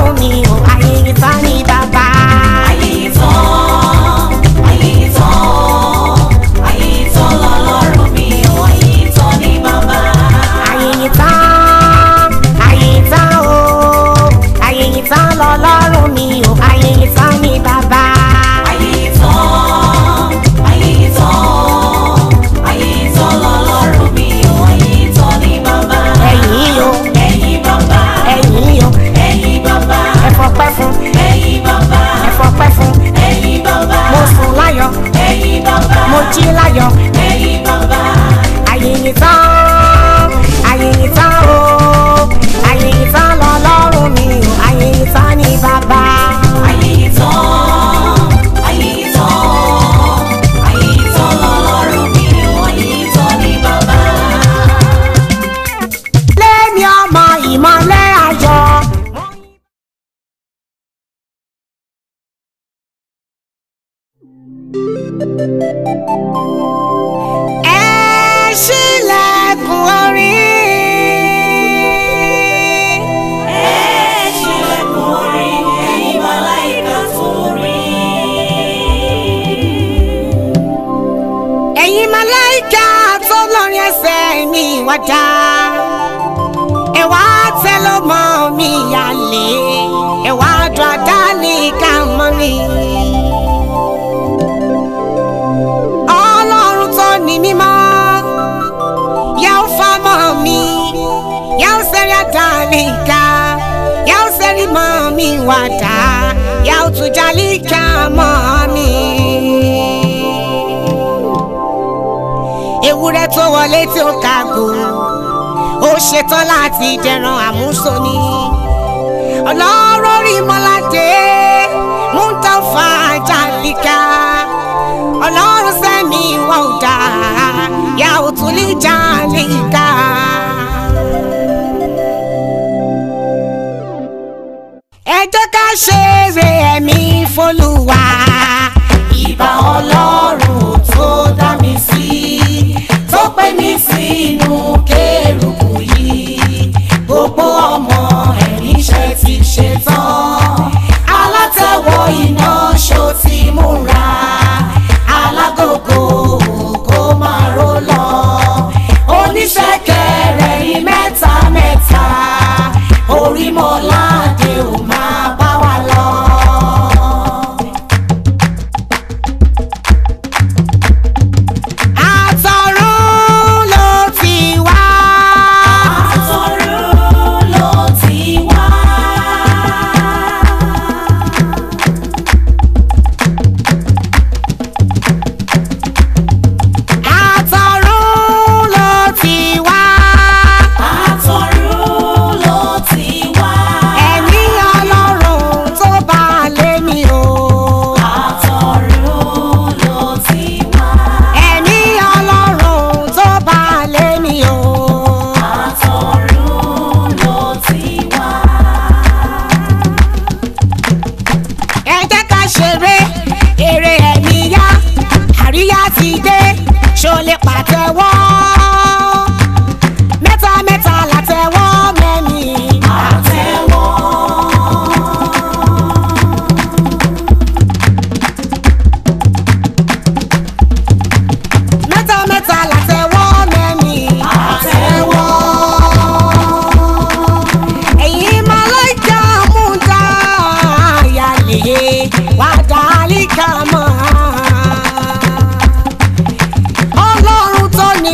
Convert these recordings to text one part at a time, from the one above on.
lọ́lọ́run mi ò ayé ìta ní bàbá. ayé ìtàn ayé ìtàn ayé ìtàn lọ́lọ́run mi ò ayé ìtàn ní bàbá. ayé ìta ayé ìta o ayé ìta lọ́lọ́run mi ò ayé ìta ní bàbá. ayé ìtàn ayé ìtàn ayé ìtàn lọ́lọ́run mi ò ayé ìtàn ní bàbá. ẹ̀yìn o ẹ̀yin bàbá ẹ̀yìn o ẹ̀yin bàbá ẹ fọpẹ́ fún ẹ̀yin bàbá ẹ fọpẹ́ fún ẹ̀yin bàbá mo sùn láyọ̀ ẹ̀yin bàbá mo jí láyọ̀ ẹ̀yin bàbá. ayé ìta ayé ìta o ayé ìta lọ́lọ́run mi ò ayé ìta ní bàbá. ayé ìtàn ayé ìtàn ayé ìtàn lọ́lọ́run mi ò ayé ìtàn ní bàbá. lẹ́ni ọmọ ìmọ̀lẹ́ ayọ̀. ẹ ṣílẹ̀kùn orí. ẹ ṣílẹ̀kùn orí ẹ̀yin màláíkà torí. ẹ̀yin màláíkà tó lórí ẹsẹ̀ mi wá dá. ẹ wá tẹ́ ló mọ́ mi yálé ẹ wá dùn àdáni ká mọ́ mi. ọlọ́run tó ní mímọ́ yà ó fa mọ́ mi yà ó sẹ́rí àdáni ká yà ó sẹ́rí mọ́ mi wá dá yà ó tún jálí ká mọ́ mi ewúrẹ́ tó wọlé tí ó kàgò ó ṣetán láti dẹran àmúso ni ọlọ́rọ̀ rí mọ́ládé múntàfà jàlíkà ọlọ́run sẹ́mi wà ó dá yà ó tún lè jàlíkà. ẹ jẹ́ ká ṣeré ẹ̀mí fọlùwà. ìbà ọlọ́run tó dá mi sí tó pè mí sínú kérúbù yìí gbogbo ọmọ ẹ̀mí ṣe ti ṣe tán alátẹ̀wọ̀ iná ṣó ti múra alágògò kó máa ró lọ oníṣẹ́kẹ̀rẹ̀ yìí mẹ́ta mẹ́ta orímọ̀ládé ò máa bá wa lọ. àtọ̀run ló ti wá. Àtọ̀run ló ti wá. àtọ̀run ló ti wá. Àtọ̀run ló ti wá. ẹ̀mí ọlọ́run tó bá lé mi o. Àtọ̀run ló ti wá. ẹ̀mí ọlọ́run tó bá lé mi o. Àtọ̀run ló ti wá. ẹ jẹ́ ká ṣeré eré ẹ̀mí yá àríyá ti dé ṣó lè pàtẹ́wọ́. mẹ́ta mẹ́ta látẹ́wọ́ mẹ́ni. Àtẹ́wọ́. mẹ́ta mẹ́ta látẹ́wọ́ mẹ́ni. Àtẹ́wọ́. ẹ̀yin màláíkà múta àyàlè wà dálíkà mọ́. ọlọ́run tó ní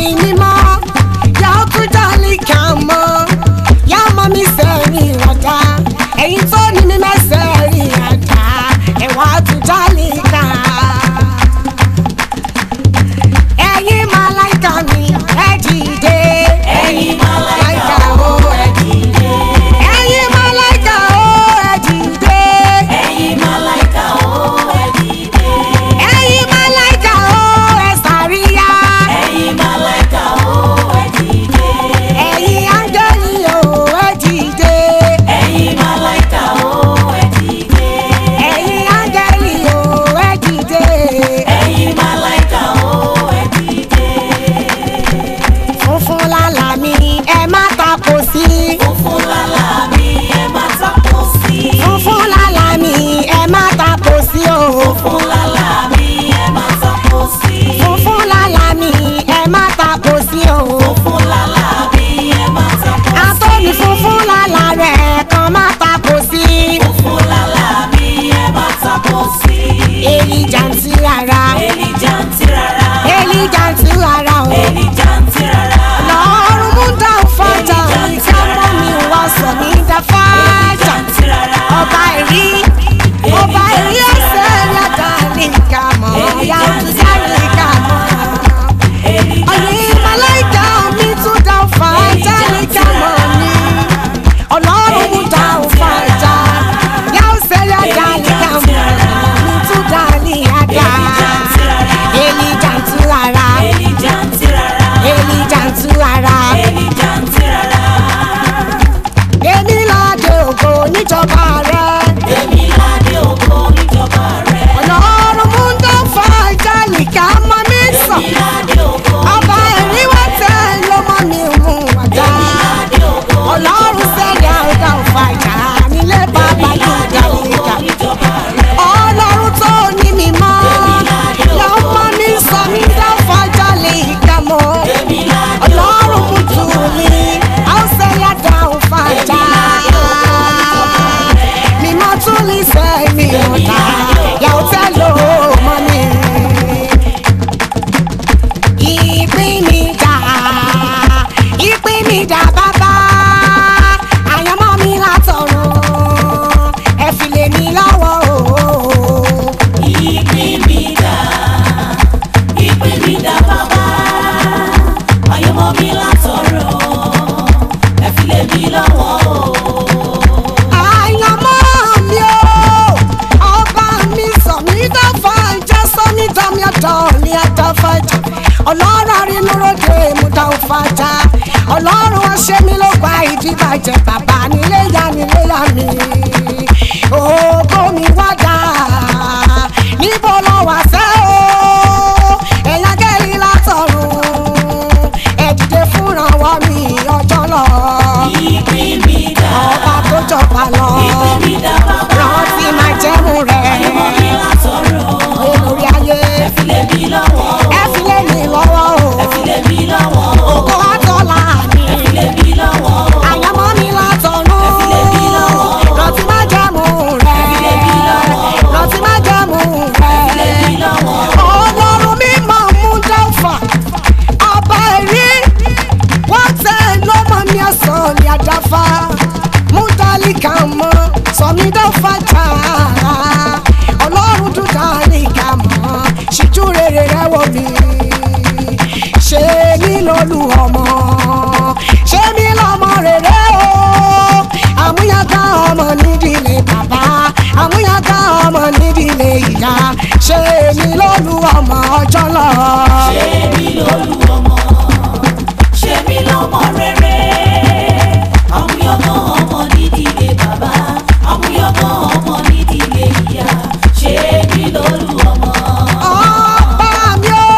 ọlọ́run arínúróde múta òfàjà ọlọ́run ọṣẹ́ mi ló gba ìdíbàjẹ́ bàbá nílé ya nílé ya mi ògo mi wá dà níbo lọ wá sẹ́ o ẹ̀yà gẹ́rì látọ̀run ẹ dìde fúnrawọ́ mi ọjọ́ lọ ìpín mi dá ọba tó jọba lọ ìpín mi dá bàbá rántí máa jẹ́mu rẹ̀ àyànmọ́ mi látọ̀run lórí ayé ẹ fi lé mi lọ́wọ́ ẹ fi lé mi lọ́wọ́ o ẹ fi lé mi lọ́wọ́ ògo àtọ́lá mi ẹ fi lé mi lọ́wọ́ àyànmọ́ mi látọ̀run ẹ fi lé mi lọ́wọ́ rántí máa jẹ́mu rẹ̀ ẹ fi lé mi lọ́wọ́ rántí máa jẹ́mu ẹ fi lé rẹ̀ mi lọ́wọ́ ọlọ́run mi máa mú dáfà ọba ẹ̀rí wọ́n tẹ lọ́mọ mi ọ̀sán ní àdáfà mú dálíkà mọ́ sọmi dáfà tààrà ọlọ́run dún dálíkà mọ́ ṣíjú rere rẹ wò mí ṣé mi lólu ọmọ ṣé mi lọ́mọ rere o àmúyàgá ọmọ nídìílé bàbá àmúyàgá ọmọ nídìílé ìyá ṣé mi lólu ọmọ ọjọ́ lọ. ṣé mi lólu ọmọ ṣé mi lọ́mọ rere àmúyọ̀mọ́ ọmọ nídìílé bàbá àmúyọ̀mọ́ ọmọ nídìílé ìyá ṣé mi lólu ọmọ. ọba mi o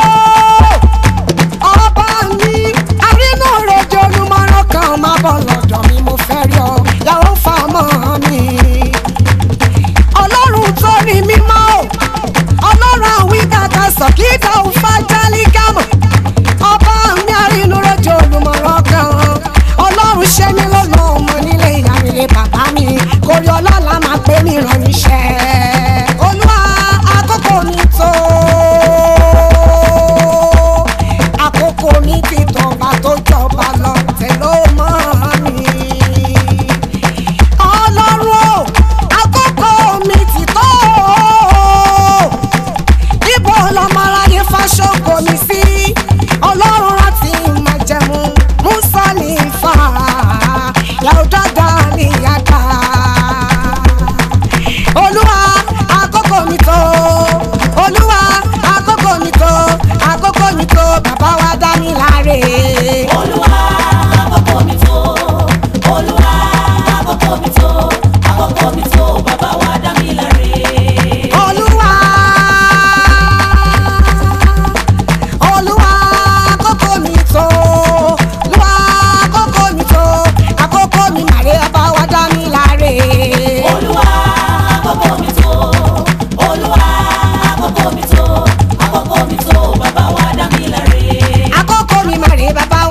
ọba mi arínú rẹjọ olùmọ̀ràn kan máa bọ̀ lọ́dọ̀ mi mo fẹ́ rí ọ yàrá fa mọ́ mi. ọlọ́run tó ní mímọ́ o ọlọ́run àwí gàgà sọ̀kídà òfa jálígàmọ̀ ọba mi arínú rẹjọ olùmọ̀ràn kan ọlọ́run ṣe mí lọ́nà ọmọ nílé ìyá mi lé bàbá mi kórè ọlọ́lá máa pé mi ràn níṣẹ́ olúwa àkókò mi tó àkókò mi ti tọba tó jọba lọ tẹ̀lé mọ́ mi ọlọ́run o àkókò mi ti tó ibo lọmọ aráyé fáṣọkọ mi sí ọlọ́run láti máa jẹun mùsàlì fà yàrá dáadáa ní yàtà olúwa àkókò mi tó olúwa àkókò mi tó àkókò mi tó bàbá wa dá mi láre. olúwa àkókò mi tó olúwa àkókò mi tó àkókò mi tó bàbá wa dá mi láre. olúwa olúwa àkókò mi tó olúwa àkókò mi tó àkókò mi màrè bàbá wa dá mi láre. olúwa àkókò mi tó olúwa àkókò mi tó àkókò mi tó bàbá wa dá mi láre. àkókò mi màrè bàbá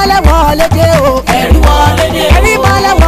mọ́lẹ̀ wọlé dé o ẹ̀rí wọlé dé o. ẹ̀rí mọ́lẹ̀